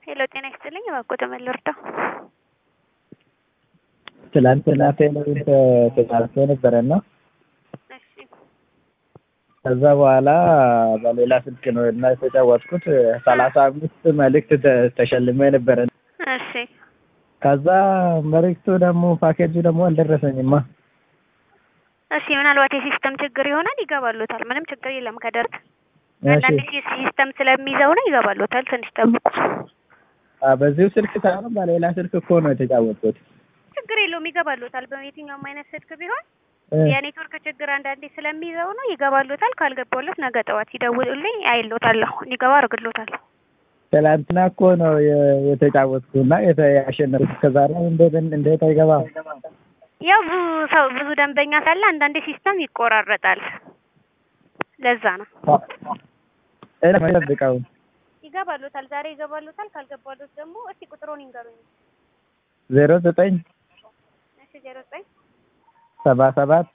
ሄሎ ጤና ይስጥልኝ። እባክዎ ተመል ልርዳው? ትላንትና ቴሌቪዥን ተጫርቶ ነበረና እሺ ከዛ በኋላ በሌላ ስልክ ነው እና የተጫወትኩት ሰላሳ አምስት መልእክት ተ- ተሸልሜ ነበረ። እሺ ከዛ መልእክቱ ደግሞ ፓኬጁ ደግሞ አልደረሰኝማ። እሺ ምናልባት የሲስተም ችግር ይሆናል። ይገባሎታል። ምንም ችግር የለም። ከደረሰ እሺ አንዳንድ ሲ- ሲስተም ስለሚይዘው ነው። ይገባሎታል። ትንሽ ጠብቁ። አ፣ በዚሁ ስልክ ሳይሆን በሌላ ስልክ እኮ ነው የተጫወትኩት። ችግር የለውም። ይገባሎታል። በየትኛውም አይነት ስልክ ቢሆን እ፣ የኔትወርክ ችግር አንዳንዴ ስለሚይዘው ነው። ይገባሎታል። ካልገባሎት ነገ ጠዋት ይደውሉልኝ፣ አይሎታለሁ። እንዲገባ አድርግሎታለሁ። ትላንትና እኮ ነው የ- የተጫወትኩና የተ- ያሸነፍኩት። ከዛሬ እንዴት እንዴት አይገባም? ያው ብዙ ሰው ብዙ ደንበኛ ሳለ አንዳንዴ ሲስተም ይቆራረጣል። ለዛ ነው። እኔ የምጠብቀው ይገባሎታል። ዛሬ ይገባሎታል። ካልገባሎት ደግሞ እስቲ ቁጥሩን ይንገሩኝ። ዜሮ ዘጠኝ እሺ ዜሮ ዘጠኝ ሰባ ሰባት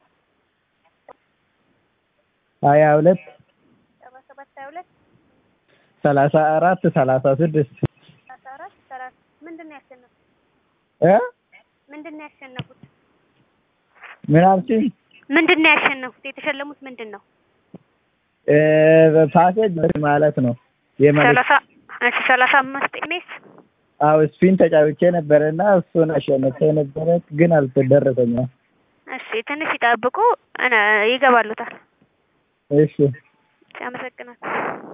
ሀያ ሁለት ሰባ ሰባት ሀያ ሁለት ሰላሳ አራት ሰላሳ ስድስት ሰላሳ አራት ሰላሳ ምንድን ነው ያሸነፉት? እ ምንድን ነው ያሸነፉት? ምን አልሽኝ? ምንድን ነው ያሸነፉት? የተሸለሙት ምንድን ነው? እ፣ ፓኬጅ ማለት ነው የመልዕክት ሰላሳ እሺ ሰላሳ አምስት ኢሜስ አዎ ስፒን ተጫውቼ ነበረና እሱን አሸንፌ ነበረ፣ ግን አልተደረሰኝም። እሺ ትንሽ ይጠብቁ፣ እነ- ይገባሉታል። እሺ አመሰግናለሁ።